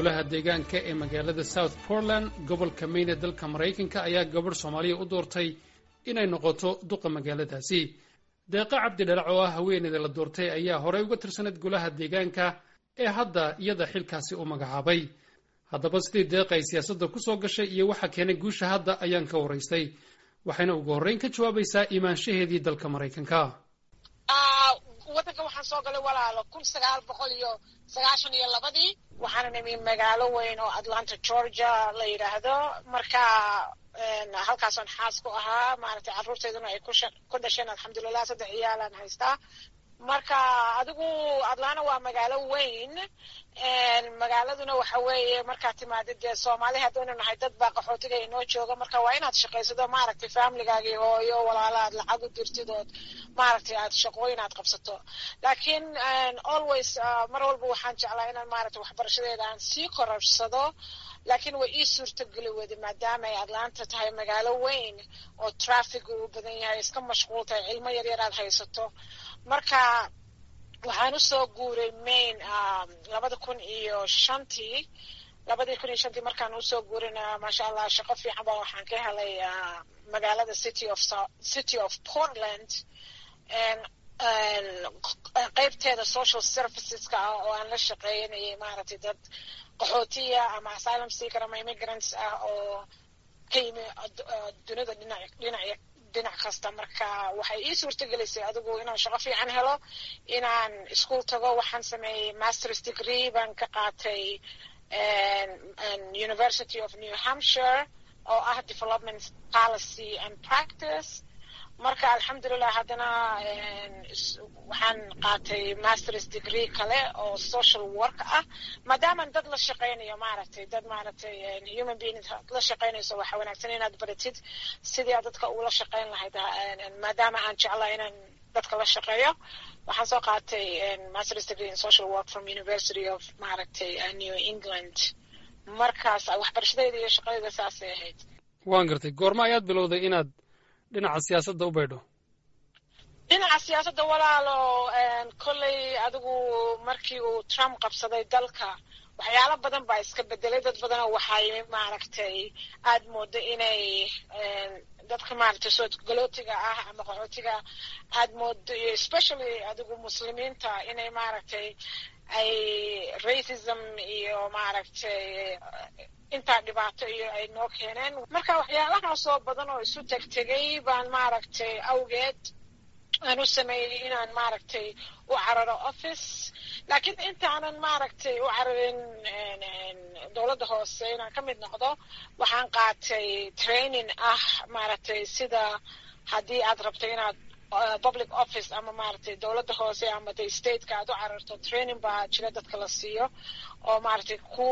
golaha deegaanka ee magaalada south portland gobolka maine ee dalka maraykanka ayaa gabadh soomaaliya u doortay inay noqoto duqa magaaladaasi deeqa cabdi dhalac oo ah haweeneyda la doortay ayaa horey uga tirsaneyd golaha deegaanka ee hadda iyada xilkaasi u magacaabay haddaba sidii deeqa ay siyaasadda ku soo gashay iyo waxa keenay guusha hadda ayaan ka waraystay waxayna ugu horreyn ka jawaabaysaa imaanshaheedii dalka maraykanka waddanka waxaan soo galay walaalo kun sagaal boqol iyo sagaashan iyo labadii waxaana nimi magaalo weyn oo atlanta georgia la yidhaahdo marka halkaasaan xaas ku ahaa maaragtay carruurteyduna ay ku dhasheen alxamdulilah saddex ciyaalaan haystaa marka adigu atlanta waa magaalo weyn magaaladuna waxa weeye markaad timaadid dee soomaali haddaynu nahay dad baa qaxootiga inoo jooga marka waa inaad shaqaysado maaragtay familigaagii hooyo walaala aad lacag u dirtid ood maaragtay aad shaqooyin aad qabsato laakiin always mar walba waxaan jeclaa inaan maaragtay waxbarashadeeda aan sii korabsado laakiin way ii suurtogeli weyday maadaama ay atlanta tahay magaalo weyn oo traffic uu badan yahay iska mashquul tahay cilmo yaryar aad haysato marka waxaan usoo guuray maine labada kun iyo shantii labadii kun iyo shantii markaan usoo guurina maasha allah shaqo fiican ba waxaan ka helay magaalada city of city of portland qeybteeda social serviceska ah oo aan la shaqeynayay maaragtay dad qaxootiya ama asylum seeker ama immigrants ah oo ka yimi dunida dhinac dhinac dhinac kasta marka waxay ii suurtagelisay adigu inaan shaqo fiican helo inaan ischool tago waxaan sameeyey masters degree baan ka qaatay university of new hampshire oo ah development policy and practice marka alxamdulilah haddana waxaan qaatay masters degree kale oo social work ah maadaaman dad la shaqaynayo maaragtay dad maaragtay human being la shaqaynayso waxa wanaagsan inaad baratid sidii aad dadka ula shaqayn lahayd maadaama aan jeclaa inaan dadka la shaqeeyo waxaan soo qaatay masters degree in social work from university of maaragtay new england markaas waxbarashadeeda iyo shaqadeeda saasay ahayd waan gartay goorma ayaad bilowday inaad dhinaca siyaasadda u baydho dhinaca siyaasadda walaalo kolley adigu markii uu trump qabsaday dalka waxyaalo badan baa iska bedelay dad badanoo waxay maaragtay aada moodo inay dadka maaragtay soo galootiga ah ama qaxootiga aada moodo iyo especially adigu muslimiinta inay maaragtay ay racism iyo maaragtay intaa dhibaato iyo ay noo keeneen marka waxyaalahaasoo badan oo isu tegtegay baan maaragtay awgeed aan u sameeyey inaan maaragtay u cararo office laakiin intaanan maaragtay u cararin dowladda hoose inaan ka mid noqdo waxaan qaatay training ah maaragtay sida haddii aad rabto inaad public office ama maaragtay dowladda hoose ama de stateka aad u cararto training baa jira dadka la siiyo oo maaragtay ku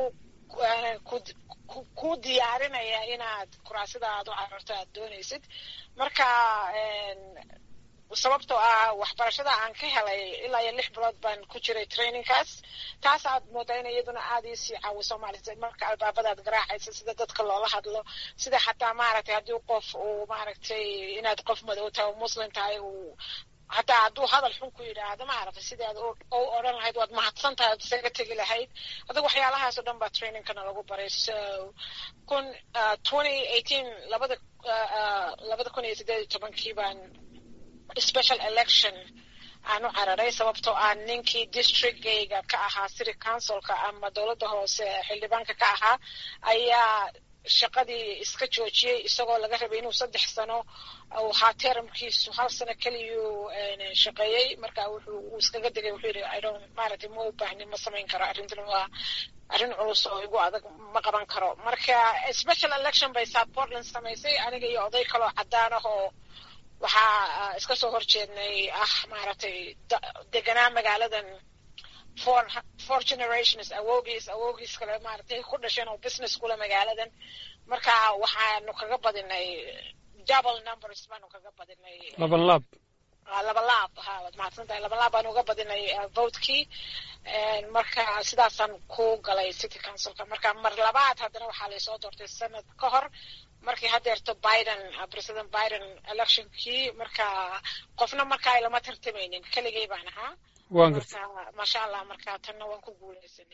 ku diyaarinaya inaad kuraasida aad u cararto aad doonaysid marka sababtoo ah waxbarashada aan ka helay ilaa iyo lix bilood baan ku jiray trainingkaas taas aad moodaa in iyaduna aada iisii caawiso maaragtay marka albaabadaad garaacaysa sida dadka loola hadlo sida xataa maaragtay haddii qof uu maaragtay inaad qof madow tahay oo muslim tahay uu hataa hadduu hadal xun ku yidhaahdo maaragtay sidii aad u odhan lahayd waad mahadsan tahay ad isaga tegi lahayd adiga waxyaalahaas o dhan baa trainingkana lagu baray so kun twenty eighteen labada labada kun iyo siddeed iyo tobankii baan special election aan u cararay sababtoo ah ninkii districtgayga ka ahaa city councilka ama dowladda hoose xildhibaanka ka ahaa ayaa shaqadii iska joojiyey isagoo laga rabay inuu saddex sano ahaa termkiisu hal sano keliyuu shaqeeyey marka wuxuu uu iskaga degay wuxuu yidhi idon maaragtay ma u baahni ma samayn karo arrintan waa arrin culus oo igu adag ma qaban karo marka special election bay south portland samaysay aniga iyo oday kaloo caddaan ah oo waxaa iska soo horjeednay ah maaragtay deganaa magaaladan four four generations awoogiis awoogiis kale maaragtay ku dhasheen oo business kule magaaladan marka waxaanu kaga badinay double numbers baanu kaga badinay laban laab laba laab ha waad mahadsan tahay laba laab baanu uga badinay votekii marka sidaasaan ku galay city councilka marka mar labaad haddana waxaa laysoo doortay sanad ka hor markii hadeerto biden president biden electionkii marka qofna markaa lama tartamaynin keligay baan ahaa waan garta maasha allah marka tanna waan ku guuleysanay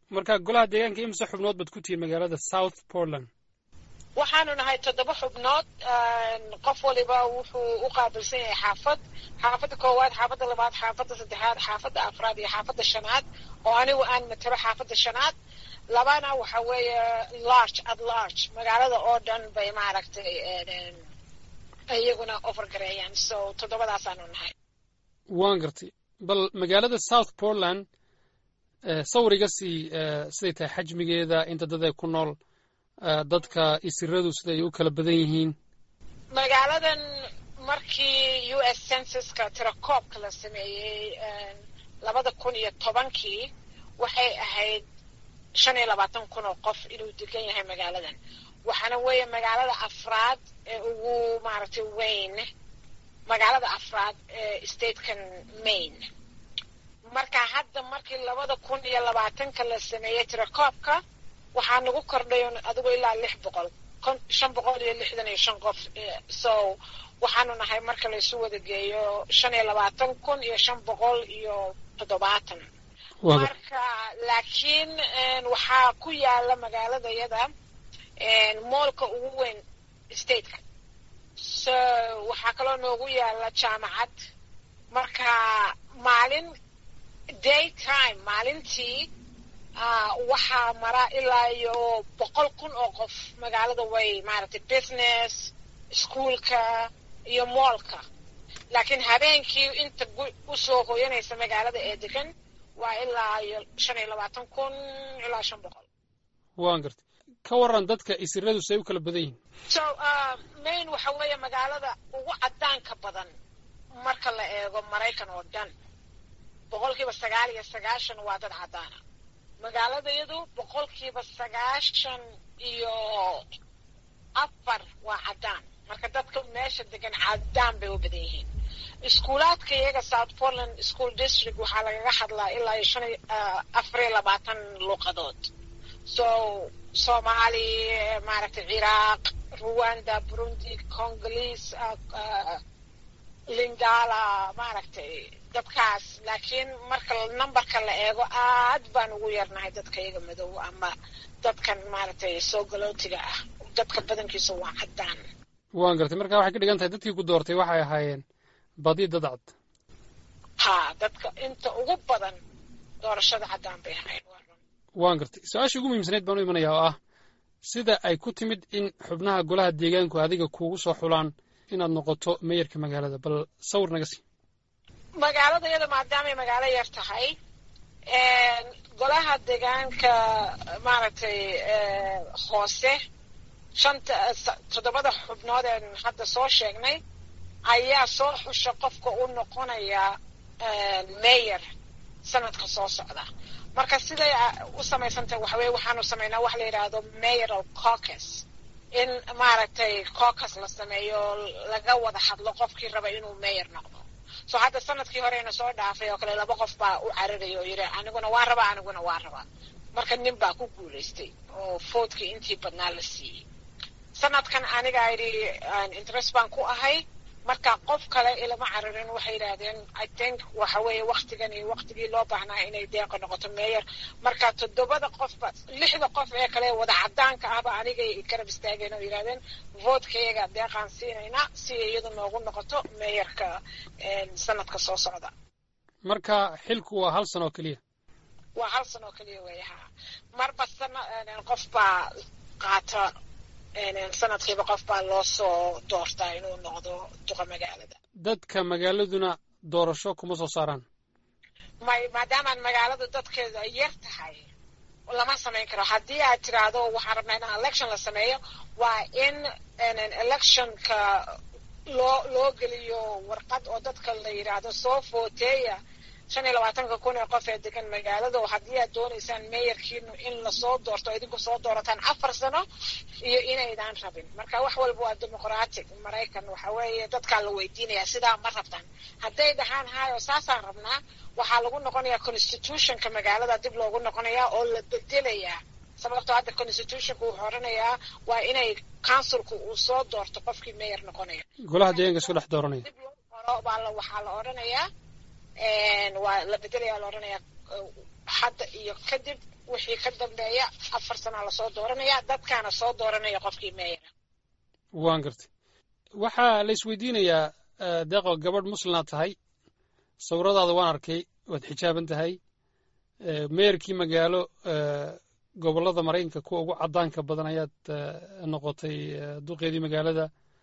marka golaha deegaanka imse xubnood baad ku tihiin magaalada south portland waxaanu nahay toddoba xubnood qof waliba wuxuu u qaabilsan yahay xaafad xaafadda koowaad xaafadda labaad xaafadda saddexaad xaafadda afraad iyo xaafadda shanaad oo anigu aan matalo xaafadda shanaad labana waxa weeye large at large magaalada oo dhan bay maaragtay iyaguna overgareeyaan so toddobadaasaanu nahay waan gartay bal magaalada south portland sawriga sii siday tahay xajmigeeda inta dad ay ku nool dadka isiradu siday u kala badan yihiin magaaladan markii u s censuska tirakoobka la sameeyey labada kun iyo tobankii waxay ahayd shan iyo labaatan kun oo qof inuu degan yahay magaaladan waxaana weeye magaalada afraad ee ugu maaragtay weyn magaalada afraad ee statekan maine marka hadda markii labada kun iyo labaatanka la sameeyey tirakoobka waxaa nagu kordhay adigu ilaa lix boqol shan boqol iyo lixdan iyo shan qof so waxaanu nahay marka laysu wada geeyo shan iyo labaatan kun iyo shan boqol iyo toddobaatan marka laakiin waxaa ku yaala magaaladayada moolka ugu weyn stateka so waxaa kaloo noogu yaala jaamacad marka maalin day time maalintii waxaa mara ilaa iyo boqol kun oo qof magaalada way maaragtay business ischoolka iyo moolka laakiin habeenkii inta usoo hoyanaysa magaalada ee degan waa ilaa iyo shan iyo labaatan kun ilaa shan boqol waan gartay ka waran dadka isiradu say u kala badan yihiin so main waxa weeye magaalada ugu caddaanka badan marka la eego maraykan oo dhan boqolkiiba sagaal iyo sagaashan waa dad caddaana magaaladayadu boqolkiiba sagaashan iyo afar waa caddaan marka dadka meesha degan caddaan bay u badan yihiin iskuulaadka iyaga south portland school district waxaa lagaga hadlaa ilaa iyo shan afar iyo labaatan luuqadood so soomaali maaragtay ciraaq ruwanda burundi congolese lingala maaragtay dadkaas laakiin marka numberka la eego aad baan ugu yarnahay dadka iyaga madow ama dadkan maaragtay soo galootiga ah dadka badankiisa waa caddaan waan gartay marka waxay ka dhigan tahay dadkii ku doortay waxay ahaayeen badi dad cad ha dadka inta ugu badan doorashada caddaan bay ahayn waan gartay su-aashii ugu muhiimsanayd baan u imanaya oo ah sida ay ku timid in xubnaha golaha deegaanku adiga kuugu soo xulaan inaad noqoto meyarka magaalada bal sawir naga sii magaalada iyada maadaamay magaalo yar tahay golaha deegaanka maaragtay hoose shanta toddobada xubnood een hadda soo sheegnay ayaa soo xusha qofka u noqonaya mayor sanadka soo socda marka siday u samaysantahay waxa weye waxaanu samaynaa wax la yidhaahdo mayoral caucus in maaragtay caucus la sameeyo laga wada hadlo qofkii raba inuu mayor noqdo so hadda sanadkii horeyna soo dhaafay oo kale laba qof baa u cararaya oo yidhi aniguna waa rabaa aniguna waa rabaa marka nin baa ku guulaystay oo foodkii intii badnaa la siiyey sanadkan aniga idhi interest baan ku ahay marka qof kale ilama cararin waxay yidhaahdeen i think waxa weeye waktigan iyo waktigii loo baahnaa inay deeqa noqoto meeyer marka toddobada qofba lixda qof ee kale wada caddaanka ahba anigay garab istaageen oo yidhahdeen voodkayaga deeqaan siinaynaa si iyadu noogu noqoto meeyarka sanadka soo socda marka xilku waa hal sano oo keliya waa hal sano oo keliya weeye ha marba sana qof baa qaata sanadkiiba qof baa loo soo doortaa inuu noqdo duqa magaalada dadka magaaladuna doorasho kuma soo saaraan may maadaamaan magaaladu dadkeeda yar tahay lama samayn karo haddii aad tiraahdo waxaan rabnaa in election la sameeyo waa in electionka loo loo geliyo warqad oo dadka la yidhaahdo soo footeeya shan iyo labaatanka kun ee qof ee degan magaalada oo haddii aad doonaysaan meeyarkiinu in lasoo doorto idinku soo doorataan afar sano iyo inaydaan rabin marka wax walba waa dimuqratic maraykan waxa weeye dadkaa la weydiinaya sidaa ma rabtaan hadday dhahaan hayo saasaan rabnaa waxaa lagu noqonayaa constitutionka magaalada dib loogu noqonayaa oo la bedelayaa sababtoo hadda constitutionka wuxuu odhanayaa waa inay councilku uu soo doorto qofkii meeyar noqonaya golaha deegaanka isku dhex dooranaya dib loo qoro baa waxaa la odhanayaa waa la bedelaya la odhanayaa hadda iyo kadib wixii ka dambeeya afar sana lasoo dooranaya dadkaana soo dooranaya qofkii meeyana waan gartay waxaa la isweydiinayaa deeqo gabadh muslimaad tahay sawiradaada waan arkay waad xijaaban tahay meerkii magaalo gobollada maraykanka kuwa ugu caddaanka badan ayaad noqotay duqeedii magaalada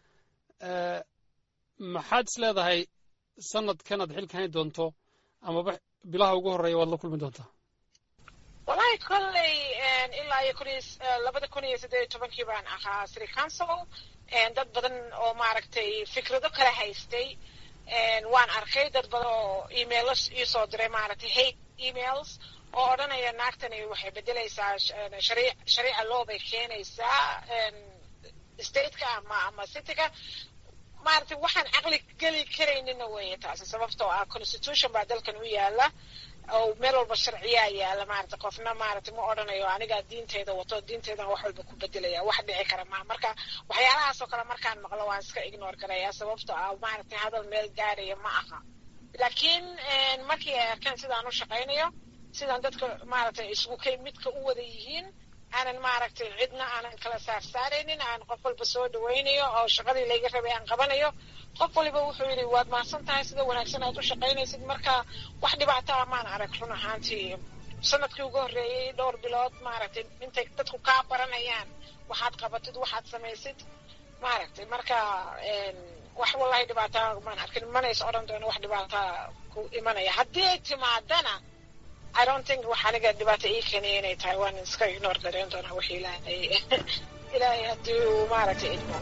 maxaad is leedahay sanadkan aad xilka hayn doonto amaba bilaha ugu horreeya waad la kulmi doontaa wallahi kolley ilaa iyo kun labada kun iyo siddeed iyo tobankii baan ahaa city council dad badan oo maaragtay fikrado kala haystay waan arkay dad badan oo emailo iisoo diray maaragtay hate emails oo odhanaya naagtani waxay bedelaysaa shariica law bay keenaysaa stateka ama ama cityga maaragtay waxaan caqli geli karaynina weeye taasi sababtoo ah constitution baa dalkan u yaala oo meel walba sharciyaa yaala maaragtay qofna maaragtay ma odhanayo anigaa diinteyda wato diinteydan wax walba ku bedelaya wax dhici kara maa marka waxyaalahaasoo kale markaan maqlo waan iska ignore garaya sababtoo ah maaragtay hadal meel gaaraya ma aha laakiin markii ay arkeen sidaan u shaqaynayo sidaan dadka maaragtay isku kay midka u wada yihiin aanan maaragtay cidna aanan kala saarsaaraynin aan qof walba soo dhawaynayo oo shaqadii layga rabay aan qabanayo qof waliba wuxuu yidhi waad mahadsan tahay sida wanaagsan aad u shaqaynaysid marka wax dhibaato ah maan arag run ahaantii sanadkii ugu horreeyey dhowr bilood maaragtay intay dadku kaa baranayaan waxaad qabatid waxaad samaysid maaragtay marka wax wallahi dhibaata maan arkin manays odhan doono wax dhibaata ku imanaya haddii ay timaadana I don't think wax aniga dhibaato ii keenaya inay tahay waan iska ignore gareyn doonaa wix ilaahay ilaahay haddii uu maaragtay idmo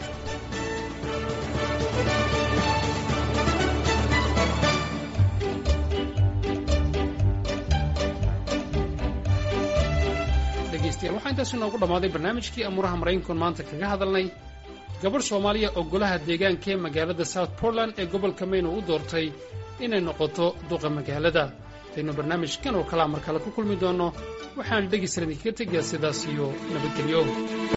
dhegeystayaal waxaa intaas inoogu dhammaaday barnaamijkii amuuraha maraykankoon maanta kaga hadalnay gabadh soomaaliya oo golaha deegaanka ee magaalada south portland ee gobolka maine uu u doortay inay noqoto duqa magaalada taynu barnaamijkan oo kalea mar kale ku kulmi doonno waxaan dhegaysan idinkaga tegayaa sidaas iyo nabadgelyo